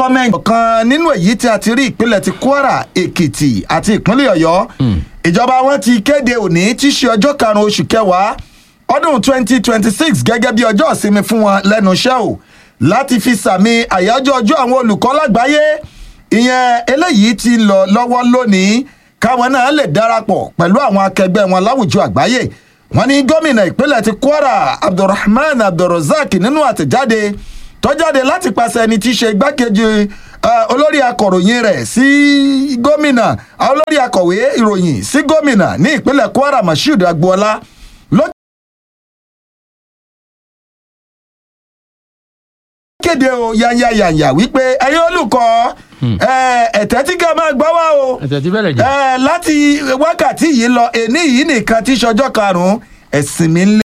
gọ́ọ̀mẹ̀ntì kan nínú èyí tí a ti rí ìpínlẹ̀ ti kwara èkìtì àti ìpínlẹ̀ ọ̀yọ́ ìjọba wọn ti kéde òní tí í ṣe ọjọ́ karùn-ún oṣù kẹwàá ọdún 2026 gẹ́gẹ́ bí ọjọ́ ìsinmi fún wọn lẹ́nu iṣẹ́ o láti fi sàmì àyájọ́ ọjọ́ àwọn olùkọ́ lágbàáyé ìyẹn eléyìí ti lọ lọ́wọ́ lónìí káwọn náà lè darapọ̀ pẹ̀lú àwọn akẹgbẹ́ wọn láwùjọ àgbáyé wọn ní gómìnà ìpínlẹ̀ ti kwara abdulrahman abdulrozak nínú àtẹ̀jáde tó jáde láti pàṣẹ ẹni tí í ṣe igbákejì eh, olórí akọ̀ròyìn rẹ̀ sí gómìnà olórí akọ̀wé ìròyìn sí gómìnà ní ìpínlẹ̀ kwara mashood agboola ló kéde o yanyayanya wípé ẹ̀yin olùkọ́ ẹ̀, ẹ̀tẹ́ tí ká máa gbọ́ wá o ẹ̀tẹ̀ tí bẹ̀rẹ̀ jẹ́. ẹ láti wákàtí yìí lọ èní yìí nìkan tí sọjọ́ karùn-ún ẹ̀sìn mi ń lé.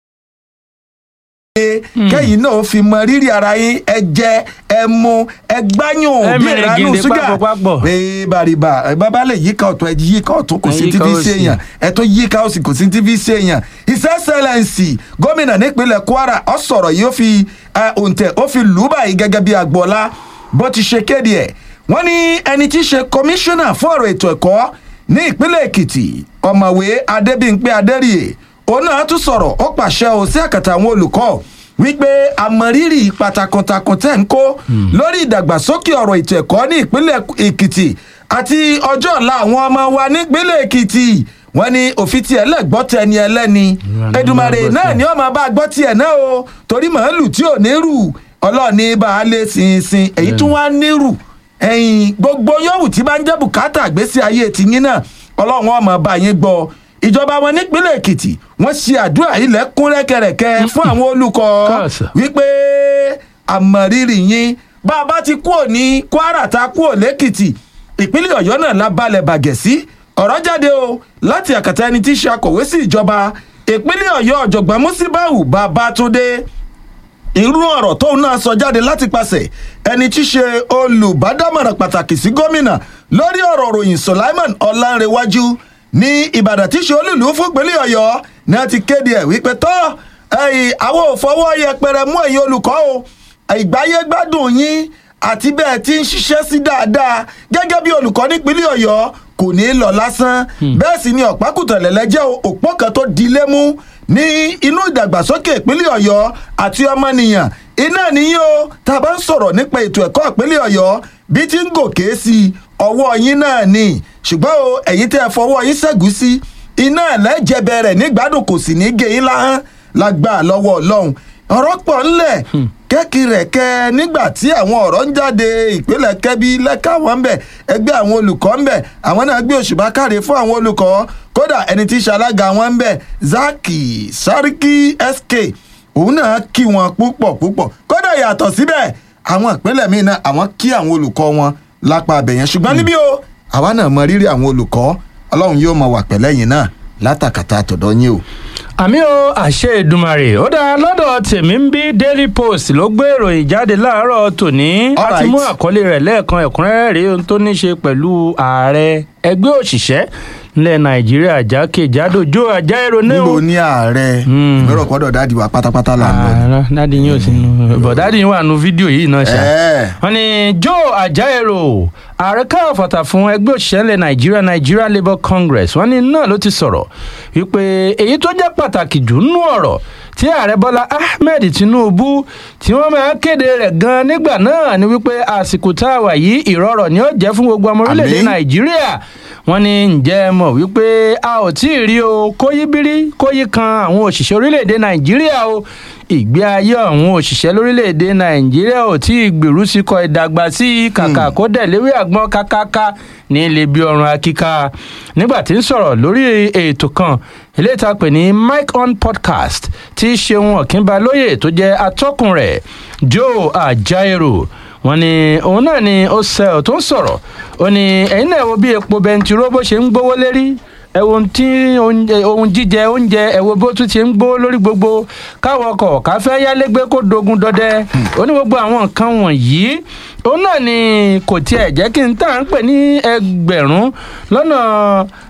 kẹ́yìn náà fi mọ rírì ara yín ẹ jẹ ẹ mu ẹ gbáyùn Ẹ bí mèrè ìranú gèdè ṣúgà pápọ̀-pápọ̀. ee bàrìbà ẹ bàbá lè yíká ọ̀tún ẹ yíká ọ̀tún kò Ẹ sí yíká tv òsì. ṣèyàn ẹ tó yíká òsì kò sí tv ṣèyàn his excellence gómìnà nípínlẹ̀ kwara ọ sọ̀rọ̀ yìí ó fi ẹ, òǹtẹ̀ ó fi lù ú báyìí gẹ́gẹ́ bí agboola bó ti ṣe kéde ẹ̀ wọ́n ní ẹni tí í ṣe kọmíṣánná fún ọ̀rọ̀ ètò ẹ̀kọ́ ní ìpínlẹ̀ èkìtì ọ̀mọ̀wé adébíyìnpé adẹ́rìyè òun náà tún sọ̀rọ̀ ó pàṣẹ o sí àkàtà àwọn olùkọ́ wípé àmọ̀rírì ipa takuntakun tẹ̀ ń kó lórí ìdàgbàsókè ọ̀rọ̀ ètò ẹ̀kọ́ ní ìpínlẹ̀ èkìtì àti ọjọ́ ọ̀la àwọn ọmọ wa nípínlẹ̀ èkìtì wọ́n ní òfin tiẹ̀ lẹ́gbọ́ tẹni ẹlẹ́ni Ìwà ni edumare wọ́n gbọ́ náà tiẹ̀. ni ó máa bá gbọ́ tiẹ̀ náà o torí màálù tí ò ní rù ọlọ́ọ̀ni bá a lé sinsin èyí tún wá ní rù ẹ̀yìn gbogbo yòówù tí bá ń jẹ́ bùkátà àgbésí ayé tìyín náà ọlọ́run ọmọ bá yín gbọ́ ìjọba wọn nípínlẹ̀ èkìtì wọ́n ṣe àdúrà ilẹ̀ kún rẹ́kẹrẹ́kẹ́ fún àwọn olùkọ́ Káàsà. wípé àmọ̀rírì yín bá a bá ti kúrò ní kwara ta kúrò lẹ́kìtì ìpínlẹ̀ ọ̀yọ́ náà la balẹ̀ bàgẹ̀ sí ọ̀rọ̀ jáde o láti àkàtà ẹni tí í ṣe akọ̀wé sí ìjọba ìpínlẹ̀ ọ̀yọ́ ọ̀jọ̀gbọ́n musibau babatunde irú ọ̀rọ̀ tóun náà sọ jáde láti pàṣẹ ẹni tí í ṣe olùbádámọ̀ràn pàtàkì sí gómìnà lórí ọ̀rọ̀ ròyìn sulaiman ọ̀làǹrẹ̀wájú ní ìbàdàn tí í ṣe olùlú fún ìpínlẹ̀ ọ̀yọ́ ní a ti kéde ẹ̀ wípé tọ́ ẹ̀yìn àwọn ò fọwọ́ yẹpẹrẹ mú ẹ̀yin olùkọ́ o ìgbáyé gbádùn yín àti bẹ́ẹ̀ tí ń ṣiṣẹ́ sí dáadáa gẹ́gẹ́ bí olùkọ́ nípínlẹ̀ ọ̀yọ́ kò ní í lọ lásán bẹ́ẹ̀ sì ni ọ̀pákùtẹ̀lẹ̀lẹ̀ jẹ́ òpó kan tó di lé mú ní inú ìdàgbàsókè ìpínlẹ̀ ọ̀yọ́ àti ọmọnìyàn iná nìyí o tá a bá ń sọ̀rọ̀ nípa ètò ẹ̀kọ́ ìpínlẹ̀ ọ̀yọ́ bí tí ń gòkè sí i ọwọ́ yín náà ni ṣùgbọ́n o ẹ̀yin tẹ́ ẹ fọwọ́ yín ṣẹ́gun sí iná ẹ̀lẹ́jẹ̀bẹ̀ rẹ̀ nígbàdùn kò sì ní gé yín láhán lágbà lọ́wọ́ ọlọ́run ọ̀rọ̀ pọ̀ ńlẹ̀ kẹ́kì rẹ̀ kẹ́ nígbà tí àwọn ọ̀rọ̀ ń jáde ìpínlẹ̀ kẹ́bí lẹ́ka wọn bẹ̀ ẹgbẹ́ àwọn olùkọ́ ń bẹ̀ àwọn náà gbé òṣùbà káre fún àwọn olùkọ́ kódà ẹni tí í ṣe alága wọn ń bẹ̀ zaki sariki sk òun náà kí wọn púpọ̀ púpọ̀ kódà yàtọ̀ síbẹ̀ àwọn ìpínlẹ̀ míì náà àwọn kí àwọn olùkọ́ wọn lápá abẹ̀yẹn ṣùgbọ́n níbí o àwa náà mọ rírì àwọn olùkọ́ ọlọ́run yóò mọ wà pẹ̀lẹ́yìn náà látàkàtà àtọ̀dọ̀ yín o. àmì o àṣẹ ìdùmarè ó dáa lọ́dọ̀ tèmi ń bí daily post ló gbé ìròyìn jáde láàárọ̀ tòní a ti Alright. mú àkọlé rẹ̀ lẹ́ẹ̀kan ẹ̀kúnrẹ́rẹ́ rèé ohun tó ní ṣe pẹ̀lú ààrẹ ẹgbẹ́ òṣìṣẹ́ nílẹ̀ nàìjíríà jákèjádò jó àjáèrò náà níbo ní ààrẹ Hmm. ìmọ̀ràn pọ̀dọ̀ dáàdi wa pátápátá là ń lọ. ni. ààrẹ dádì yín ò sí nù bọ̀ dádì yín wà nù fídíò yìí náà ṣá Ẹ́ẹ̀. wọ́n ní joe ajaero ààrẹ káàfọ̀tà fún ẹgbẹ́ òṣìṣẹ́ ilẹ̀ nàìjíríà nigeria labour congress wọ́n ní náà ló ti sọ̀rọ̀ wípé èyí tó jẹ́ pàtàkì jù nínú ọ̀rọ̀ tí ààrẹ bọ́lá ahmed tinubu tí wọ́n máa kéde rẹ̀ gan nígbà náà ni wípé àsìkò tá a wà yìí ìrọ̀rọ̀ ni ó jẹ́ fún gbogbo ọmọ orílẹ̀-èdè Àmín. nàìjíríà wọ́n ní ǹjẹ́ ẹ mọ̀ wípé a ò tí ì rí o kóyíbírí kóyí kan àwọn òṣìṣẹ́ orílẹ̀-èdè nàìjíríà o ìgbé ayé àwọn òṣìṣẹ́ lórílẹ̀‐èdè nàìjíríà ò tí ì gbèrú sí kọ ìdàgbà sí i kàkà kó dẹ̀ léwé àgbọn kákáká ní ilé bí ọrùn akíká nígbà tí ń sọ̀rọ̀ lórí ètò kan eléyìí tá a pè ní mike on podcast tí ṣeun ọ̀kínbalóye tó jẹ́ atọ́kùn rẹ̀ joe ajaero wọn ni òun náà ni ó sẹ ọ tó ń sọ̀rọ̀ ó ní ẹ̀yin náà wo bí epo bẹntiró bó ṣe ń gbówó lérí ẹ wo ohun tí oúnjẹ- ohun jíjẹ oúnjẹ ẹ wo bó tún ti ń gbó lórí gbogbo káwọn ọkọ̀ káfẹ́ yálégbé kó dogun dọdẹ ó ní gbogbo àwọn nǹkan wọ̀nyí òun náà ni kò tiẹ̀ jẹ́ kí n tà ń pè ní ẹgbẹ̀rún lọ́nà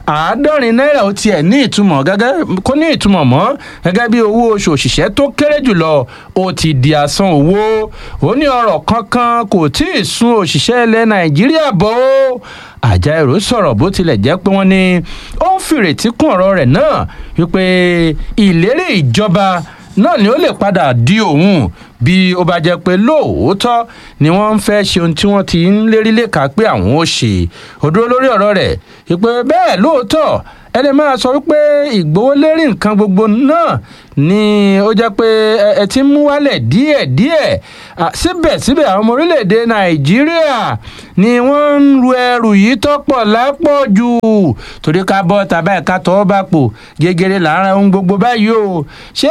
àádọ́rin náírà ó tiẹ̀ ní ìtumọ̀ gẹ́gẹ́ kó ní ìtumọ̀ mọ́ gẹ́gẹ́ bí owó oṣù òṣìṣẹ́ tó kéré jùlọ ó ti di asán owó ó ní ọ̀rọ̀ kankan kò tí ì sún òṣìṣẹ́ ilẹ̀ nàìjíríà bọ́ ó àjàìrò sọ̀rọ̀ bó tilẹ̀ jẹ́ pé wọ́n ní ó ń fìrètí kún ọ̀rọ̀ rẹ̀ náà wípé ìlérí ìjọba náà ni ó lè padà di òun bí ó bá jẹ́ pé lóòótọ́ ni wọ́n ń fẹ́ ṣe ohun tí wọ́n ti ń lérí léka pé àwọn ó ṣe ó dúró lórí ọ̀rọ̀ rẹ̀ wípé bẹ́ẹ̀ lóòótọ́ ẹni máa sọ wípé ìgbówólérí nǹkan gbogbo náà ni ó jẹ́ pé ẹ ti ń mú wálẹ̀ díẹ̀díẹ̀ síbẹ̀síbẹ̀ àwọn ọmọ orílẹ̀-èdè nàìjíríà ni wọ́n ń ru ẹrù yìí tọ́pọ̀ lápọ̀ jù torí ká bọ́ tàbá ẹ̀ka tọ́ bá pò gẹ́gẹ́rẹ́ lára ohun gbogbo báyìí o ṣé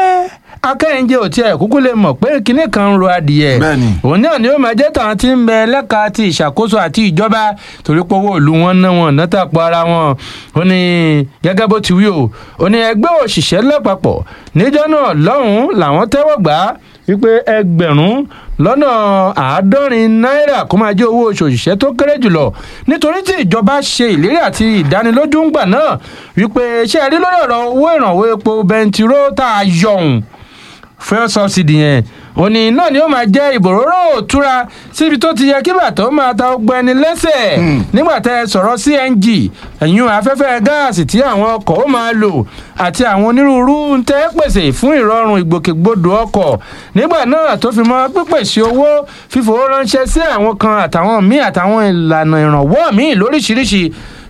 akẹ́yìnjẹ ò tiẹ̀ kúkú lè mọ̀ pé kinní kan ń ro adìyẹ òun náà ni ó máa jẹ́ tàwọn tí ń bẹ lẹ́ka ti ìṣàkóso àti ìjọba torí pé owó ìlú wọn ná wọn ná tàpọ̀ ara wọn ó ní gẹ́gẹ́ bó ti wí o ó ní ẹgbẹ́ òṣìṣẹ́ lápapọ̀ níjọ́ náà lọ́hùn-ún làwọn tẹ́wọ́ gbà á wípé ẹgbẹ̀rún lọ́nà àádọ́rin náírà kó máa jẹ́ owó oṣù òṣìṣẹ́ tó kéré jùlọ nítorí tí ìjọba ṣe ìlérí àti ìdánilójú ń gbà náà wípé ṣé ẹ rí lórí ọ̀rọ̀ owó ìrànwọ́ epo bẹntiró tá a yọ̀hún fuel subsidy yẹn òní náà ni ó máa jẹ́ ìbòróró òtúra síbi tó ti yẹ kí bàtọ́ máa ta ọgbẹ́ ẹni lẹ́sẹ̀ nígbà tẹ́ ẹ sọ̀rọ̀ cng ẹ̀yìn afẹ́fẹ́ gáàsì tí àwọn ọkọ̀ ó máa lò àti àwọn onírúurú ń tẹ́ pèsè fún ìrọ̀rùn ìgbòkègbodò ọkọ̀ nígbà náà tó fi mọ́ pípèsè owó fífowó ránṣẹ́ sí àwọn kan àtàwọn míì àtàwọn ìlànà ìrànwọ́ míì lóríṣiríṣi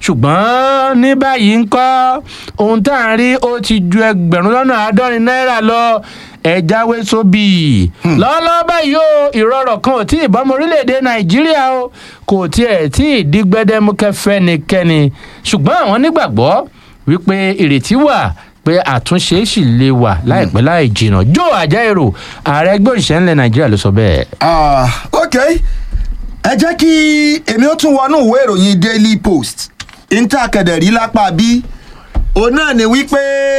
ṣùgbọ́n ní báyìí ń kọ́ ohun tá à ń rí ó ti ju ẹgbẹ̀rún lọ́nà àádọ́rin náírà lọ ẹ jáwé sóbì lọ́wọ́lọ́wọ́ báyìí o ìrọ̀rọ̀ kan ò tí ì bọ́mọ orílẹ̀-èdè nàìjíríà o kò tiẹ̀ tí ì di gbẹdẹmukẹ fẹ́nikẹ́ni ṣùgbọ́n àwọn nígbàgbọ́ wípé ìrètí wà pé àtúnṣe sì lè wà láìpẹ́ láì jìnnà jó àjẹrò ààrẹ ẹgbẹ́ òṣìṣẹ́ ńlẹ̀ nàìjíríà ló sọ bẹ́ẹ̀. ok ẹ jẹ́ kí èmi ó tún wọnú ìwé ìròyìn daily post intakedẹ̀rí lápá bí òun náà ni wípé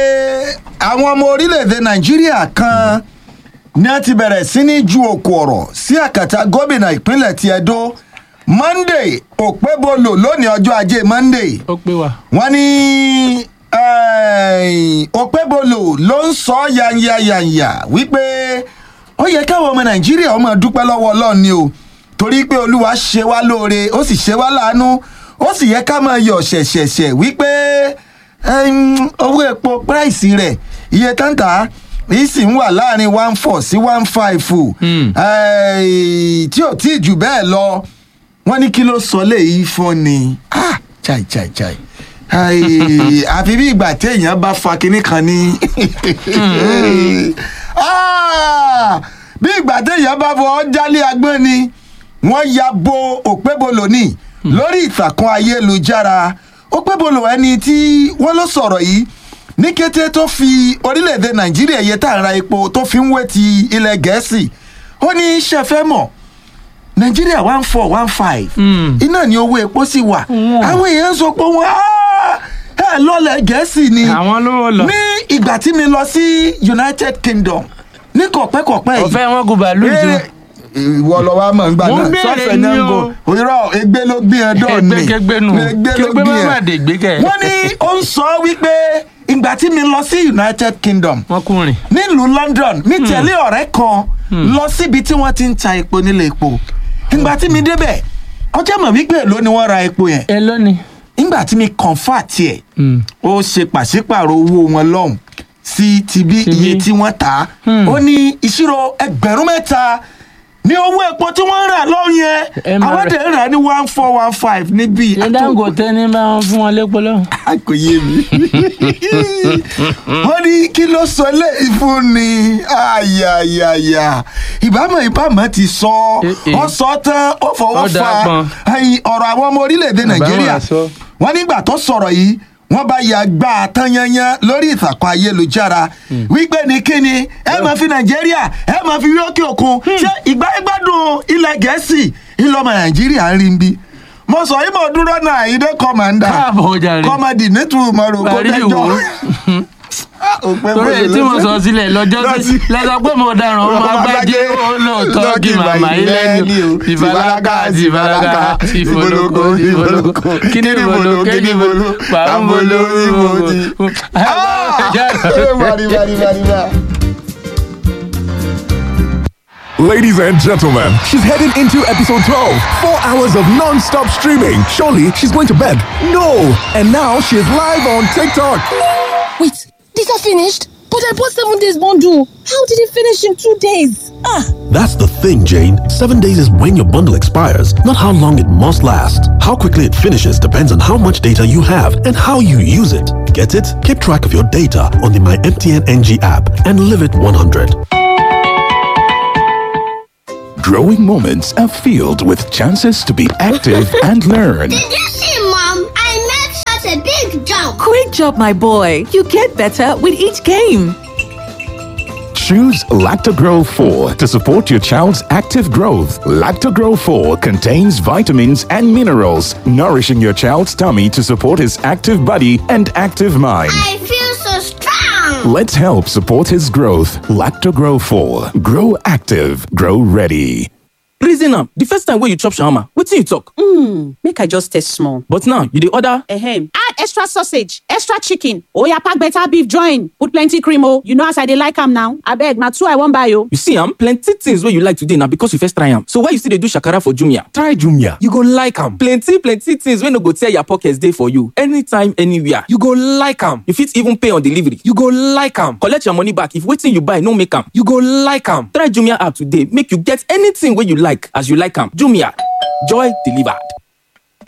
àwọn ọmọ orílẹ̀-èdè nàìjíríà kan ní a ti bẹ̀rẹ̀ sí ní ju òkú ọ̀rọ̀ sí àkàtà gómìnà ìpínlẹ̀ ti edo monday òpébolo lónìí ọjọ́ ajé monday ó pé wa. wọ́n ní òpébolo ló ń sọ yanyayanya wípé ó yẹ káwọn ọmọ nàìjíríà ọmọ dúpẹ́ lọ́wọ́ ọlọ́run ni o torí pé olúwa ṣe wá lóore ó sì ṣe wá láàánú ó sì yẹ ká máa yọ̀ ṣẹ̀ṣẹ̀ṣẹ̀ wípé owó epo price rẹ̀ iye táǹtà yìí sì ń wà láàrin one four sí one five tí ò tí ì jù bẹ́ẹ̀ lọ wọ́n ní kí ló sọ léyìí fún ni ah chai chai chai àfi bí ìgbà téèyàn bá fa kinní kan ní bí ìgbà téèyàn bá fọ jálé agbọ́n ni wọ́n ya bo òpébolo ní lórí ìtàkùn ayélujára òpébolo ẹni tí wọ́n ló sọ̀rọ̀ yìí ní kété tó fi orílẹ̀-èdè nàìjíríà yẹ tá à ń ra epo tó fi ń wé ti ilẹ̀ gẹ̀ẹ́sì ó ní ṣẹfẹ́ mọ̀ nàìjíríà one four one five iná ni owó epo sì wà àwọn èèyàn sọ pé wọn ẹ lọlẹ̀ gẹ̀ẹ́sì ni àwọn ló lọ. ní ìgbà tí mi lọ sí united kingdom ní kọ̀pẹ́kọ̀pẹ́ yìí ọ̀fẹ́ wọn kò bàálù jù. ìwọ lọ wá mọ̀ nígbà Mo náà ń béèrè sọ́fẹ̀ ni náà ń o. go òyìnbó egbe ló gbé ẹ dọ̀ ni Ẹgbẹ́kẹ́gbẹ́ nù. egbe ló Kẹgbẹ́ gbé má ẹ má dé gbé kẹ̀. wọ́n ní ó ń sọ wípé ìgbà tí mi lọ sí united kingdom wọn kùnrin. nílùú london mi tẹ̀lé ọ̀rẹ́ kan lọ síbi tí wọ́n ti ń ta epo nílé epo ìgbà tí mi débẹ̀ ọjọ́ mọ̀ wípé èló ni wọ́n ra epo yẹn ẹ lónìí. ìgbà tí mi kọ̀ǹfà tiẹ̀ ó ṣe pàṣípàrọ̀ owó wọn lọ́hùn sí ti bí Ti bí. iye tí wọ́n tà á ó ní ìṣirò ẹgbẹ̀rún mẹ́ta ní owó epo tí wọ́n ń rà lọ́hùn yẹn Ẹ máa àwọn rẹ̀. tẹ̀ ń rà ní one four one five níbí ṣé dangote ní bá wọn fún wọn lépo lọ́hùn. kò yé mi. wọ́n ní kí ló sọ léyìí fún ni ayayaya ìbámu ìbámu ti sọ Eh, eh. ọ sọ tán ó fọwọ́ Ó dáa fa pọn. ẹyin ọ̀rọ̀ àwọn ọmọ orílẹ̀-èdè nàìjíríà àsọ. wọ́n nígbà tó sọ̀rọ̀ yìí wọ́n bá ya gbá a tán yanyan lórí ìtàkùn ayélujára wípé ní kíni ẹ máa fi nàìjíríà ẹ máa fi yókè òkun ṣé ìgbà ìgbádùn ilẹ̀ gẹ̀ẹ́sì ìlọmọ nàìjíríà ń rí bí mo sọ yìí mo dúró náà ìdè kọ́mándà káàbọ̀ jàre. kọ́mọdì nítorí mọ̀rọ̀ kó Parí dẹjọ́ ìwò. òpẹ́ torí èyí tí mo sọ sílẹ̀ lọ́jọ́ sí Lọ́sí- lẹ́sọ̀ pé mo dáràn ọmọ agbájé ó lóòótọ́ kí màmá yín lẹ́nu ìfàlákà ìfàlákà ìfòlókò ìfòlókò kí ni ìfòlókò kí ni ìfòlókò pàmbolo ìfòlókò. Bari, bari, bari, bari. Ladies and gentlemen, she's heading into episode 12. Four hours of non stop streaming. Surely she's going to bed. No! And now she's live on TikTok. Wait, these are finished? But I bought seven days bundle. How did it finish in two days? Ah, That's the thing, Jane. Seven days is when your bundle expires, not how long it must last. How quickly it finishes depends on how much data you have and how you use it. Get it? Keep track of your data on the My MTN NG app and live it 100. Growing moments are filled with chances to be active and learn. Did you see, Mom? I made such a big jump. Great job, my boy. You get better with each game. Choose Lactogro 4 to support your child's active growth. Lactogro 4 contains vitamins and minerals, nourishing your child's tummy to support his active body and active mind. I feel so strong. Let's help support his growth. Lactogro 4. Grow active. Grow ready. reason am the first time wey you chop shawarma wetin you talk. make i just taste small. but now you dey order. Ehem. add extra sausage extra chicken oya pack better beef join put plenty cream o you know as i dey like am now abeg na two i wan buy o. you see am plenty things wey you like today na because you first try am so why you still dey do shakara for jumia. Try Jumia. You go like am. plenty plenty things wey no go tear your pocket dey for you anytime anywhere. You go like am. you fit even pay on delivery. You go like am. collect your money back if wetin you buy no make am. You go like am. try jumia app today make you get anything wey you like as you like am jumia joy delivered.